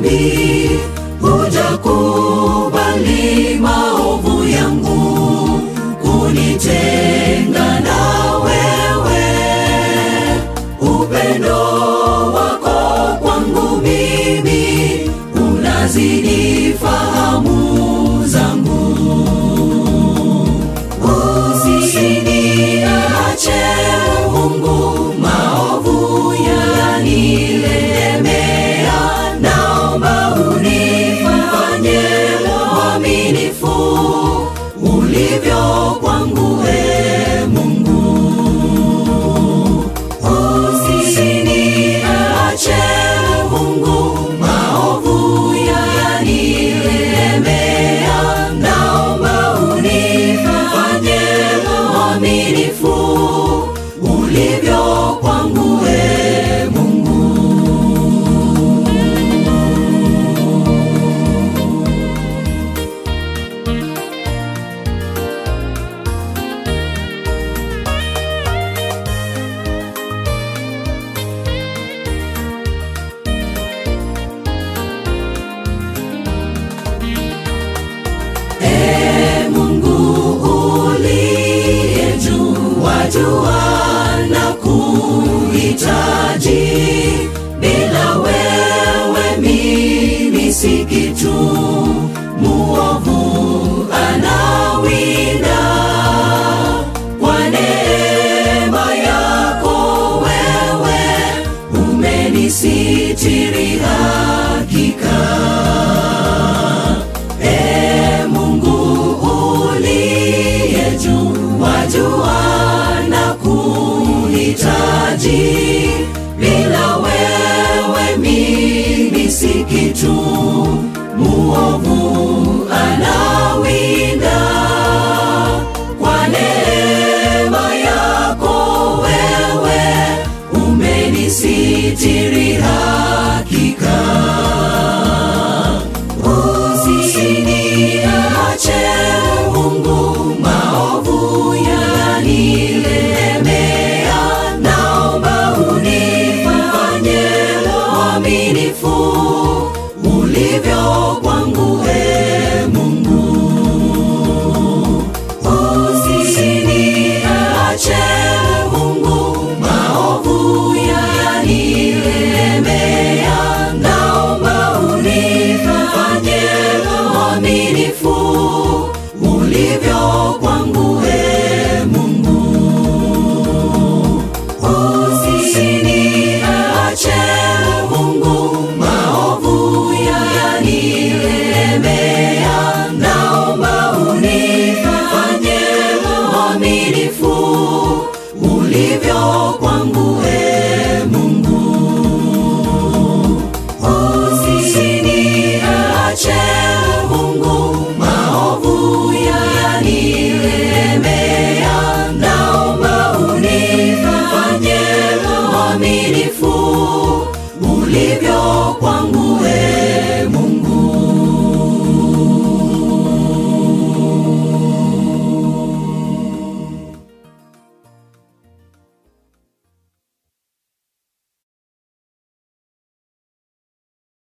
dhambi, hujakubali maovu yangu, kunitenga na wewe. Upendo wako kwangu mimi unazidi fahamu zangu. Usiniache Mungu, maovu yanilemea, naomba unifanye mwaminifu ulivyo kwangu, e Mungu. Usiniache Mungu, maovu yanilemea, naomba unifanye mwaminifu ulivyo kwangu, e Mungu. E Mungu uliye juu, wajua na kuhitaji. Bila wewe mimi si kitu. Muovu anawinda kwa neema yako wewe umenisitiri hakika. E Mungu uliye juu, wajua na kuhitaji. Bila wewe mimi si kitu. Muovu anawinda kwa neema yako wewe umenisitiri hakika. Usiniache Mungu, maovu yanilemea, naomba unifanye mwaminifu ulivyo kwangu, e Mungu. Usiniache Mungu, maovu yanilemea, naomba unifanye mwaminifu ulivyo kwangu, e Mungu. Usiniache Mungu, maovu yanilemea, naomba unifanye mwaminifu ulivyo kwangu, e Mungu. Usiniache Mungu, maovu yanilemea, naomba unifanye mwaminifu ulivyo kwangu, e